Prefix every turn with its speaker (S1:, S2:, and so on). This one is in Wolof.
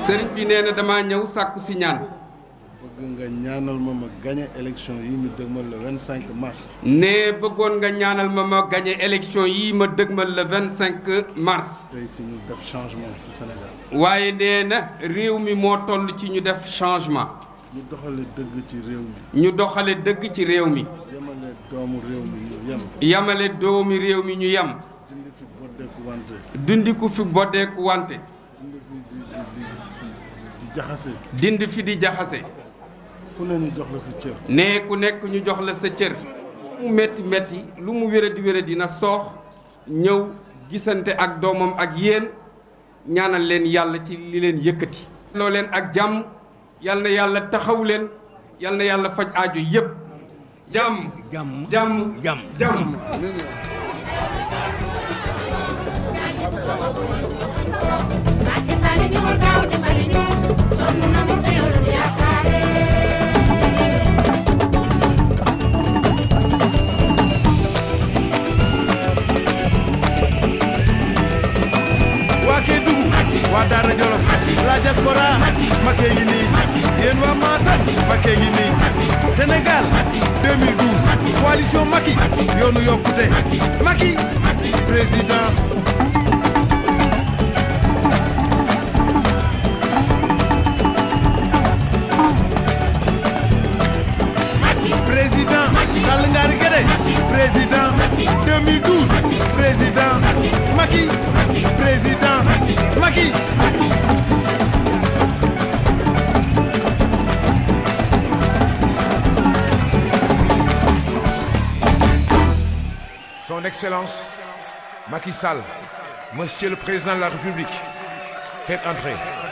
S1: sëriñ bi nee na damaa ñëw sàkku si ñaan
S2: bëgg nga ñaanal ma ma gagné élection yi ñu dëgmal le 25 mars.
S1: ne bëggoon nga ñaanal ma ma gagné élection yii ma dëgmal le 25 mars
S2: tey si ñu def changement ci Sénégal.
S1: waaye nee na réew mi moo toll ci ñu def changement
S2: ñu doxale dëgg ci réew mi.
S1: ñu doxale dëgg ci réew mi
S2: yemale doomu réew mi ñu yem.
S1: yamale doomi réew mi ñu yem
S2: dindi fi boddeeku wante.
S1: dindi ku fi boddeeku wante
S2: dindi fi di di di di jaxase.
S1: dindi fi di jaxase
S2: ku ne ñu jox la sa cër.
S1: ne ku nekk ñu jox la sa cër lu mu métti métti lu mu wéradi wéradi na soox ñëw gisante ak doomam ak yéen ñaanal leen yàlla ci li leen yëkkati loo leen ak jàmm yal na yàlla taxaw leen yal na yàlla faj aajo yépp jàmm
S3: jàmm
S1: jàmm
S3: jàmm
S1: jàmm
S4: Macky Sall ñëwal gaaw dimbali ñu sonn nañu te yow lañu yaakaare
S5: waa Kédougou waa Daara Jolof la diaspora Macky ngi nii yéen waa Matam Macky ngi nii Sénégal 2012 coalition Macky yoonu yokkute Macky président président Sall Ngari Guédé président 2012 président Macky président Macky
S6: Son Excellence Macky Sall, Monsieur le Président de la République, faites entrer.